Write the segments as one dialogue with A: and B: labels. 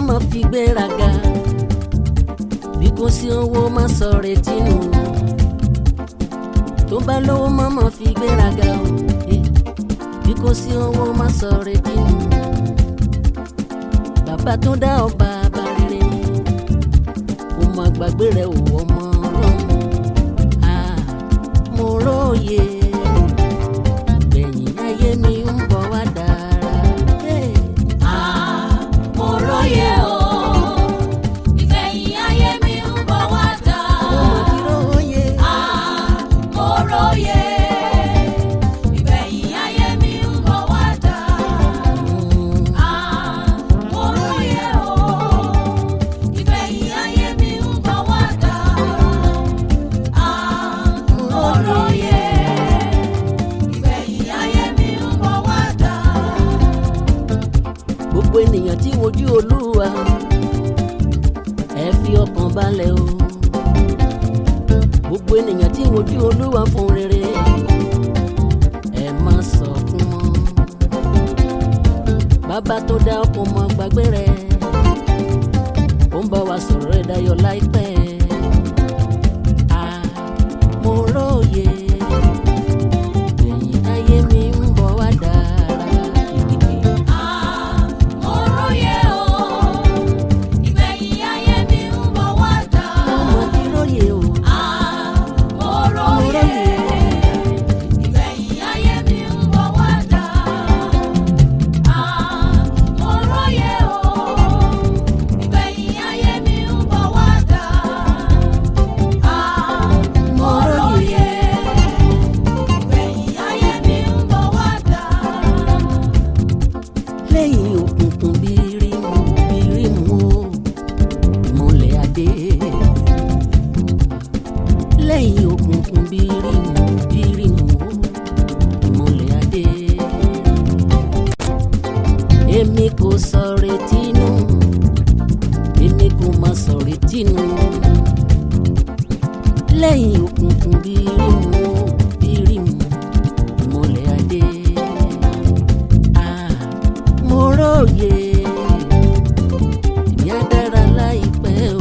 A: má fi gbéraga bí kò sí owó má sọ retí nù tó bá lówó má má fi gbéraga o eh, bí kò sí owó má sọ retí nù bàbá tó dá ọba bá rere kò má gbàgbé rẹ ò ọmọ ọlọ́run ah, mo róye gbẹ̀yìn ayé mi ń bọ̀ wá dára. Hey.
B: mo róye o ìgbẹ̀yìn ayé mi ń bọ̀ wá dá.
A: Mo ti róye.
B: mo róye ìgbẹ̀yìn ayé mi ń bọ̀ wá dá. mo róye o ìgbẹ̀yìn ayé mi ń bọ̀ wá dá. mo róye ìgbẹ̀yìn ayé mi ń bọ̀ wá dá.
A: gbogbo ènìyàn tí wojú olúwa ẹ fi ọkàn balẹ̀ o gbogbo ènìyàn tí wojú olúwa fún rere ẹ má sọkún mọ́ bàbá tó dá ọkàn mọ́ gbàgbé rẹ ó ń bá wa sọ̀rọ̀ ẹ̀ dayọ̀ láìpẹ́ Ah, mo róye ẹ̀yìn ayé mi ń bọ̀ wá dára.
B: mo róye o ìgbẹ̀yìn ayé mi ń bọ̀ wá dá.
A: Ọmọ ti róye o.
B: mo róye ìgbẹ̀yìn ayé mi ń bọ̀ wá dá. mo róye o ìgbẹ̀yìn ayé mi ń bọ̀ wá dá. mo róye ìgbẹ̀yìn ayé mi ń bọ̀ wá dá.
A: lẹ́yìn òkùnkùn bírímù bírímù o ìmọ̀lẹ̀ adé. lẹ́yìn òkùnkùn bírímù bírímù o ìmọ̀lẹ̀ adé. èmi kò sọ retí nù èmi kò má sọ retí nù. lẹ́yìn òkùnkùn bírímù o bírímù ìmọ̀lẹ̀ adé. Ah, mo róye ìyá dára láìpẹ́ o.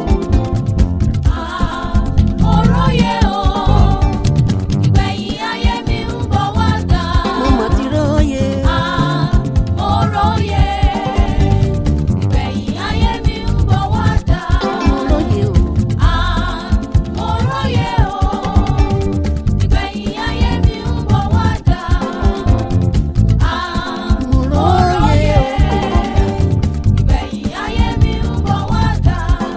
B: mo róye o ìgbẹ̀yìn ayé mi ń bọ̀ wá dá.
A: mo mà ti róye.
B: mo róye ìgbẹ̀yìn ayé mi ń bọ̀ wá dá.
A: mo róye o.
B: mo róye o ìgbẹ̀yìn ayé mi ń bọ̀ wá dá.
A: mo róye o.
B: ìgbẹ̀yìn ayé mi ń bọ̀ wá dá.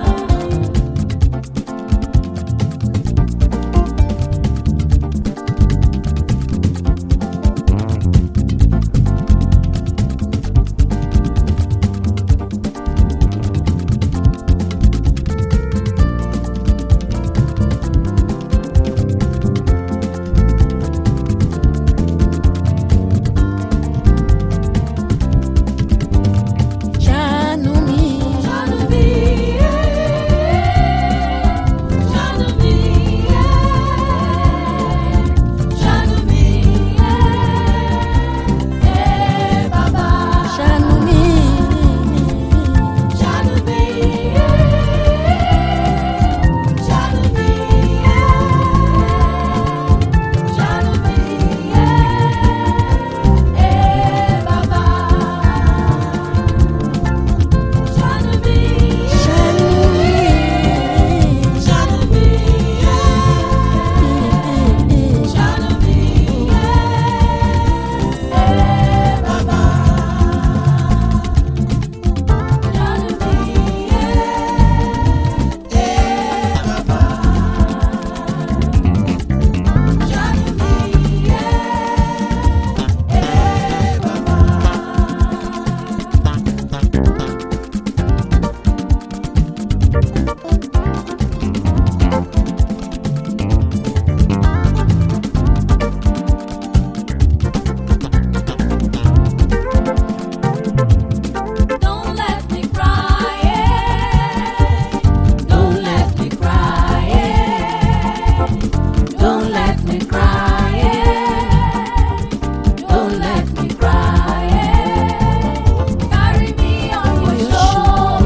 A: ṣàánú mi.
B: Ṣàánú mi, ṣàánú mi, ṣàánú mi, bàbá.
A: ṣàánú mi.
B: Ṣàánú mi, ṣàánú mi, ṣàánú mi, bàbá. Ṣàánú mi,
A: ṣàánú mi.
B: ṣàánú mi, ṣàánú mi, bàbá. Ṣàánú mi, bàbá. Ṣàánú mi, bàbá. Don't let me cry. Don't let me cry. Don't let me cry. Don't let me cry. Carry me on your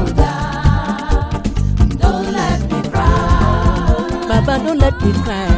A: don't let me cry